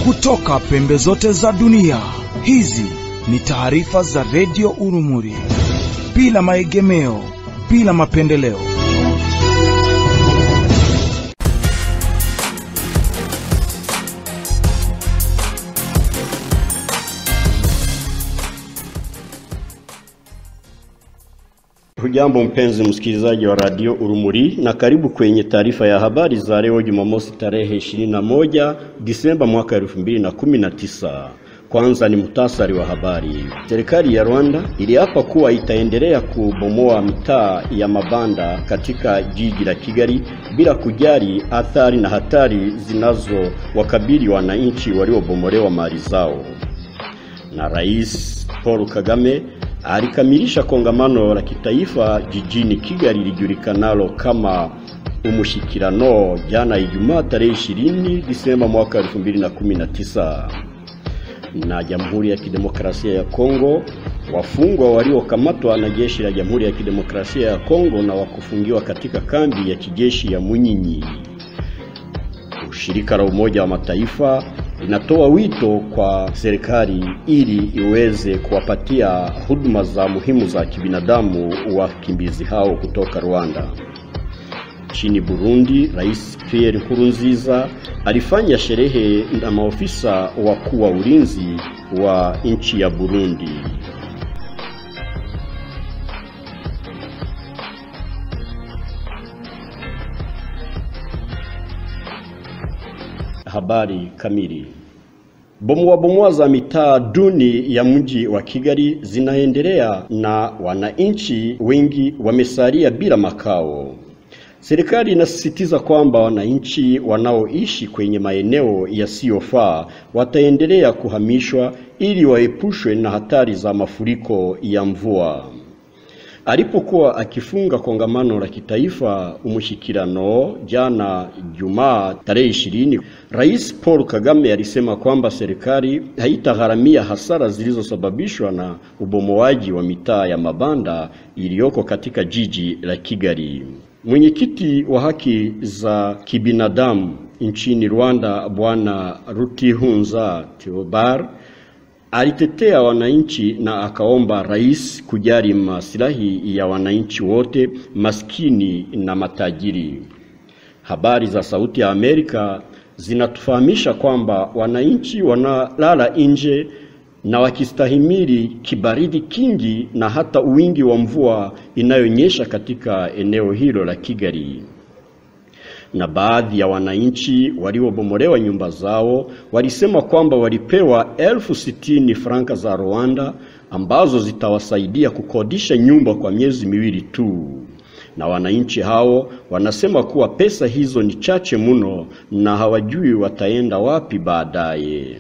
kutoka pembe zote za dunia. Hizi ni taarifa za redio Urumuri, bila maegemeo, bila mapendeleo. Hujambo mpenzi msikilizaji wa radio Urumuri na karibu kwenye taarifa ya habari za leo Jumamosi tarehe 21 Disemba mwaka 2019. Kwanza ni muhtasari wa habari. Serikali ya Rwanda iliapa kuwa itaendelea kubomoa mitaa ya mabanda katika jiji la Kigali bila kujali athari na hatari zinazowakabili wananchi waliobomolewa mali zao. Na Rais Paul Kagame alikamilisha kongamano la kitaifa jijini Kigali lijulikanalo kama Umushikirano jana Ijumaa tarehe 20 Disemba mwaka 2019. Na Jamhuri ya Kidemokrasia ya Kongo, wafungwa waliokamatwa na jeshi la Jamhuri ya Kidemokrasia ya Kongo na wakufungiwa katika kambi ya kijeshi ya Munyinyi. Shirika la Umoja wa Mataifa linatoa wito kwa serikali ili iweze kuwapatia huduma za muhimu za kibinadamu wakimbizi hao kutoka Rwanda. Nchini Burundi, Rais Pierre Nkurunziza alifanya sherehe na maofisa wakuu wa ulinzi wa nchi ya Burundi. Habari kamili. Bomoa bomoa za mitaa duni ya mji wa Kigali zinaendelea na wananchi wengi wamesalia bila makao. Serikali inasisitiza kwamba wananchi wanaoishi kwenye maeneo yasiyofaa wataendelea kuhamishwa ili waepushwe na hatari za mafuriko ya mvua. Alipokuwa akifunga kongamano la kitaifa umushikirano jana Jumaa tarehe ishirini, Rais Paul Kagame alisema kwamba serikali haitagharamia hasara zilizosababishwa na ubomoaji wa mitaa ya mabanda iliyoko katika jiji la Kigali. Mwenyekiti wa haki za kibinadamu nchini Rwanda Bwana Rutihunza Theobald alitetea wananchi na akaomba rais kujali maslahi ya wananchi wote, maskini na matajiri. Habari za Sauti ya Amerika zinatufahamisha kwamba wananchi wanalala nje na wakistahimili kibaridi kingi na hata wingi wa mvua inayonyesha katika eneo hilo la Kigali na baadhi ya wananchi waliobomolewa nyumba zao walisema kwamba walipewa elfu sitini franka za Rwanda ambazo zitawasaidia kukodisha nyumba kwa miezi miwili tu. Na wananchi hao wanasema kuwa pesa hizo ni chache mno na hawajui wataenda wapi baadaye.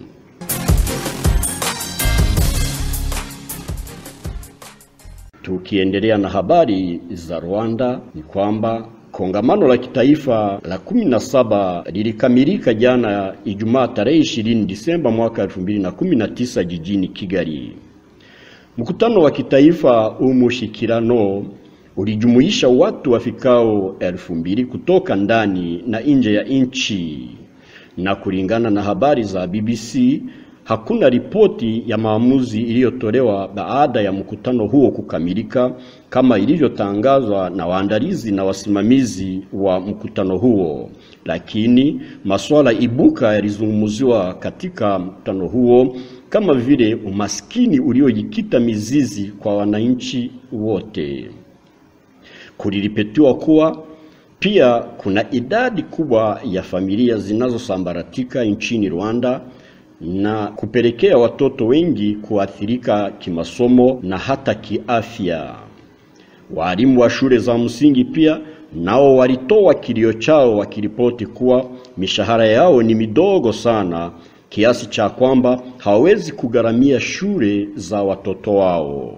Tukiendelea na habari za Rwanda ni kwamba Kongamano la kitaifa la kumi na saba lilikamilika jana Ijumaa tarehe 20 Disemba mwaka 2019 jijini Kigali. Mkutano wa kitaifa umushikirano ulijumuisha watu wafikao elfu mbili kutoka ndani na nje ya nchi, na kulingana na habari za BBC hakuna ripoti ya maamuzi iliyotolewa baada ya mkutano huo kukamilika kama ilivyotangazwa na waandalizi na wasimamizi wa mkutano huo, lakini masuala ibuka yalizungumziwa katika mkutano huo kama vile umaskini uliojikita mizizi kwa wananchi wote. Kuliripetiwa kuwa pia kuna idadi kubwa ya familia zinazosambaratika nchini Rwanda na kupelekea watoto wengi kuathirika kimasomo na hata kiafya. Walimu wa shule za msingi pia nao walitoa kilio chao wakiripoti kuwa mishahara yao ni midogo sana kiasi cha kwamba hawawezi kugharamia shule za watoto wao.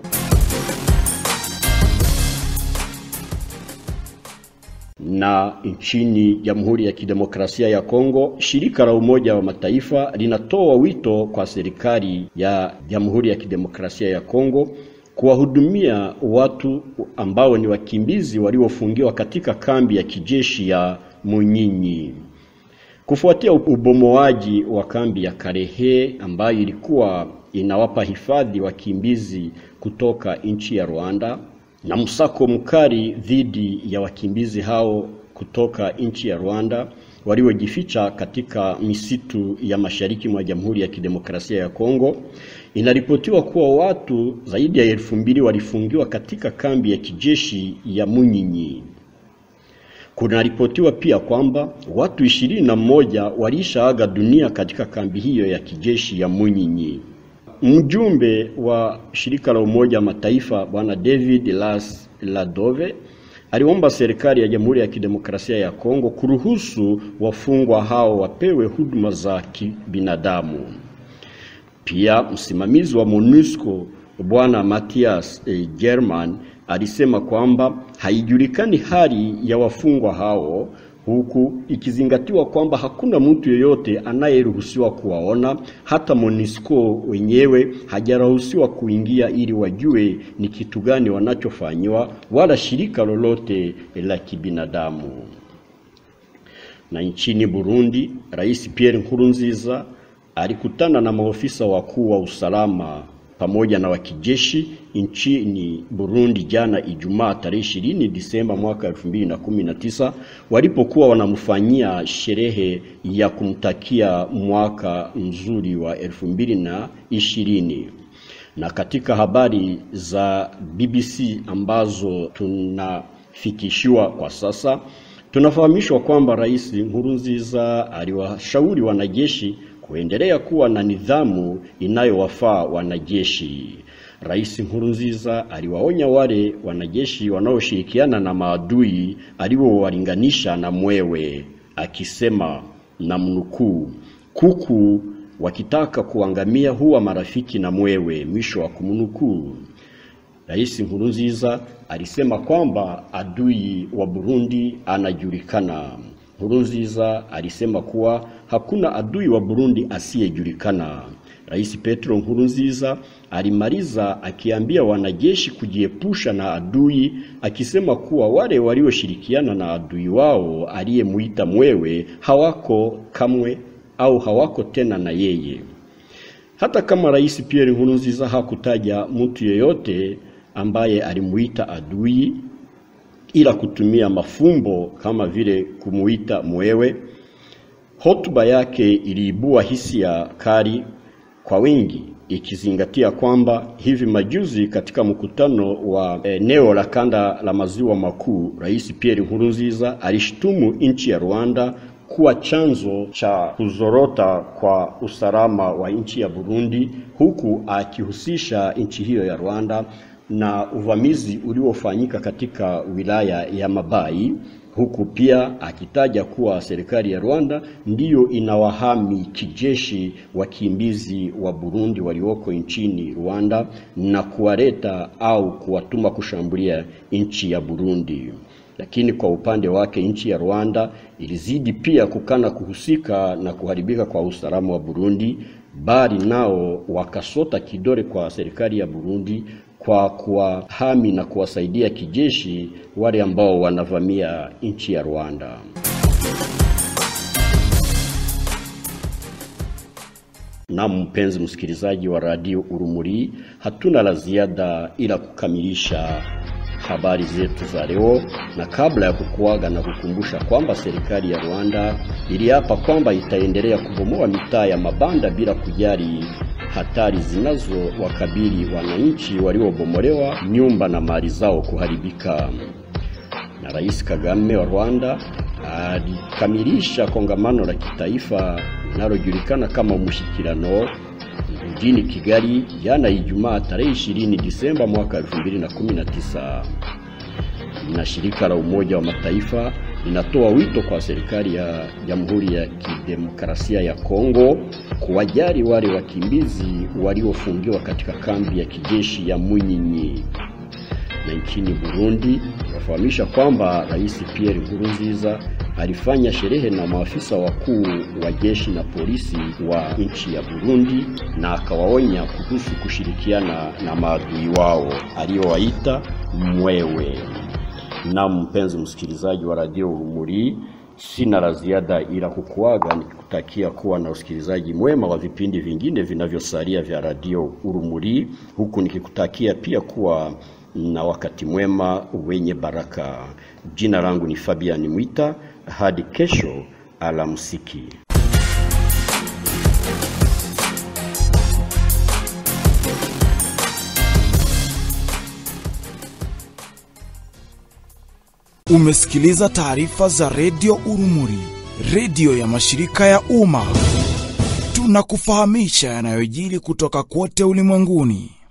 Na nchini Jamhuri ya Kidemokrasia ya Kongo, shirika la Umoja wa Mataifa linatoa wito kwa serikali ya Jamhuri ya Kidemokrasia ya Kongo kuwahudumia watu ambao ni wakimbizi waliofungiwa katika kambi ya kijeshi ya Munyinyi. Kufuatia ubomoaji wa kambi ya Karehe ambayo ilikuwa inawapa hifadhi wakimbizi kutoka nchi ya Rwanda na msako mkali dhidi ya wakimbizi hao kutoka nchi ya Rwanda waliojificha katika misitu ya mashariki mwa Jamhuri ya Kidemokrasia ya Kongo, inaripotiwa kuwa watu zaidi ya elfu mbili walifungiwa katika kambi ya kijeshi ya Munyinyi. Kunaripotiwa pia kwamba watu ishirini na mmoja walishaaga dunia katika kambi hiyo ya kijeshi ya Munyinyi. Mjumbe wa shirika la Umoja wa Mataifa Bwana David Las Ladove aliomba serikali ya Jamhuri ya Kidemokrasia ya Kongo kuruhusu wafungwa hao wapewe huduma za kibinadamu. Pia msimamizi wa MONUSCO Bwana Matthias eh, German alisema kwamba haijulikani hali ya wafungwa hao huku ikizingatiwa kwamba hakuna mtu yeyote anayeruhusiwa kuwaona. Hata MONUSCO wenyewe hajaruhusiwa kuingia ili wajue ni kitu gani wanachofanyiwa, wala shirika lolote la kibinadamu. Na nchini Burundi, Rais Pierre Nkurunziza alikutana na maofisa wakuu wa usalama pamoja na wa kijeshi nchini Burundi jana Ijumaa tarehe 20 Disemba mwaka 2019 walipokuwa wanamfanyia sherehe ya kumtakia mwaka mzuri wa 2020. Na katika habari za BBC ambazo tunafikishiwa kwa sasa, tunafahamishwa kwamba Rais Nkurunziza aliwashauri wanajeshi kuendelea kuwa na nidhamu inayowafaa wanajeshi. Rais Nkurunziza aliwaonya wale wanajeshi wanaoshirikiana na maadui aliowalinganisha na mwewe, akisema na mnukuu, kuku wakitaka kuangamia huwa marafiki na mwewe, mwisho wa kumnukuu. Rais Nkurunziza alisema kwamba adui wa Burundi anajulikana. Nkurunziza alisema kuwa hakuna adui wa Burundi asiyejulikana. Rais Petro Nkurunziza alimaliza akiambia wanajeshi kujiepusha na adui, akisema kuwa wale walioshirikiana na adui wao aliyemuita mwewe hawako kamwe au hawako tena na yeye. Hata kama Rais Pierre Nkurunziza hakutaja mtu yeyote ambaye alimuita adui ila kutumia mafumbo kama vile kumuita mwewe. Hotuba yake iliibua hisia kali kwa wengi, ikizingatia kwamba hivi majuzi katika mkutano wa eneo la kanda la maziwa makuu, Rais Pierre Nkurunziza alishtumu nchi ya Rwanda kuwa chanzo cha kuzorota kwa usalama wa nchi ya Burundi, huku akihusisha nchi hiyo ya Rwanda na uvamizi uliofanyika katika wilaya ya Mabayi, huku pia akitaja kuwa serikali ya Rwanda ndiyo inawahami kijeshi wakimbizi wa Burundi walioko nchini Rwanda na kuwaleta au kuwatuma kushambulia nchi ya Burundi. Lakini kwa upande wake nchi ya Rwanda ilizidi pia kukana kuhusika na kuharibika kwa usalama wa Burundi, bali nao wakasota kidole kwa serikali ya Burundi kwa kuwahami na kuwasaidia kijeshi wale ambao wanavamia nchi ya Rwanda. Na mpenzi msikilizaji wa Radio Urumuri, hatuna la ziada ila kukamilisha habari zetu za leo, na kabla ya kukuaga na kukumbusha kwamba serikali ya Rwanda iliapa kwamba itaendelea kubomoa mitaa ya mabanda bila kujali hatari zinazowakabili wananchi waliobomolewa nyumba na mali zao kuharibika. Na Rais Kagame wa Rwanda alikamilisha kongamano la kitaifa linalojulikana kama Umushyikirano mjini Kigali jana Ijumaa tarehe 20 Disemba mwaka 2019. Na shirika la Umoja wa Mataifa linatoa wito kwa serikali ya Jamhuri ya Kidemokrasia ya Kongo kuwajali wale wakimbizi waliofungiwa katika kambi ya kijeshi ya Munyinyi. Na nchini Burundi wafahamisha kwamba Rais Pierre Nkurunziza alifanya sherehe na maafisa wakuu wa jeshi na polisi wa nchi ya Burundi na akawaonya kuhusu kushirikiana na maadui wao aliyowaita mwewe. Na mpenzi msikilizaji wa Radio Urumuri, Sina la ziada ila kukuaga nikikutakia kuwa na usikilizaji mwema wa vipindi vingine vinavyosalia vya Radio Urumuri, huku nikikutakia pia kuwa na wakati mwema wenye baraka. Jina langu ni Fabian Mwita, hadi kesho, alamsiki. Umesikiliza taarifa za redio Urumuri, redio ya mashirika ya umma. Tunakufahamisha yanayojiri kutoka kote ulimwenguni.